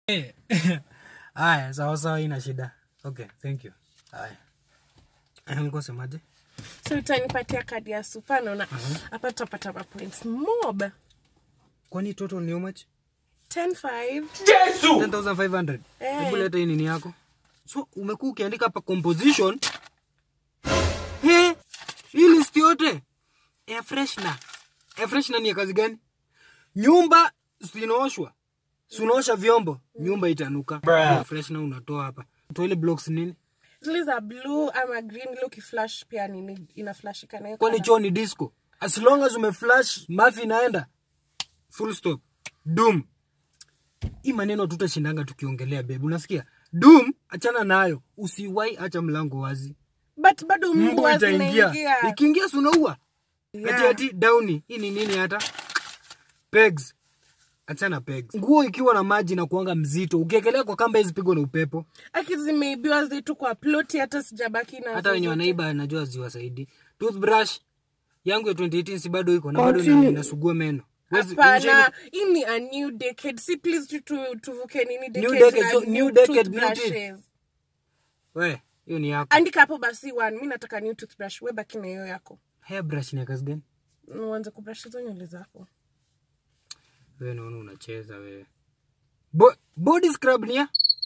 Haya, sawa sawa, ina shida. Okay, thank you. Haya. Eh, Nilikuwa semaje? so utanipatia kadi ya supa naona hapa tutapata mapoints mob Kwani total ni how much? 105 10500. Eh. Hebu leta hii nini yako. So umekuwa ukiandika hapa composition. He, hii list yote. Air freshener. Air freshener ni ya kazi gani? Nyumba zinaoshwa. Si unaosha vyombo, nyumba itanuka. Air freshener unatoa hapa. Toilet blocks nini? zile za blue ama green ile ukiflash pia nini inaflashika nayo Kwani choo ni disco? As long as umeflash, mafi inaenda. Full stop. Doom. Hii maneno tutashindanga tukiongelea bebu, unasikia? Doom, achana nayo. Usiwai acha mlango wazi. but bado Mbu mbwa itaingia. zinaingia Ikiingia si unaua. Yeah. Ati ati downi. Hii ni nini hata? Pegs. Achana pegs. Nguo ikiwa na maji na kuanga mzito, ukiekelea kwa kamba hizi pigwa na upepo. aki zimeibiwa zetu kwa ploti hata sijabaki na hata wenye wanaiba najua ziwasaidi toothbrush yangu ya 2018 si bado iko na bado ina- inasugua meno Wezi- hapana hii ni a new decade si please tu, tu, tuvuke nini New decade decade, na so new decade, new toothbrushes. we hiyo ni yako andika hapo basi one mi nataka new toothbrush we baki na hiyo yako hairbrush ni ya kazi gani uanze kubrush hizo nywele zako wewe naona unacheza wewe Bo body scrub ni ya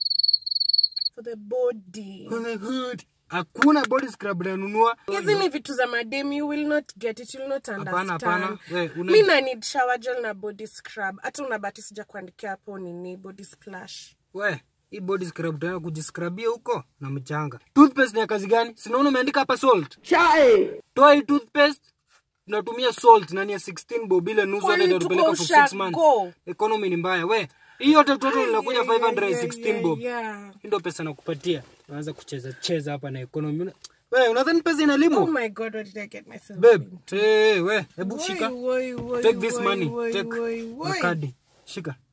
for the body Oh my God. hakuna body scrub nanunua hizi ni vitu za madem you will not get it you will not hapana understand hapana we una mi na need shower gel na body scrub hata unabati sija kuandikia hapo nini body splash we hii body scrub tena kujiscrubia huko na mchanga toothpaste ni ya kazi gani sinaona umeandika hapa salt toa hii toothpaste tunatumia salt na ni ya 16 bob ile nusu hata Kwani itatupeleka tuko for 6 months ushago? economy ni mbaya we hii yote total inakuja 516 bob yeah. hii ndio pesa nakupatia unaanza kucheza cheza hapa na economy Una- we unadhani pesa oh inalimwa my god what did i get myself babe into? hey, we hebu Woi, shika woi, woi, take this woi, money woi, take woi, na woi. kadi shika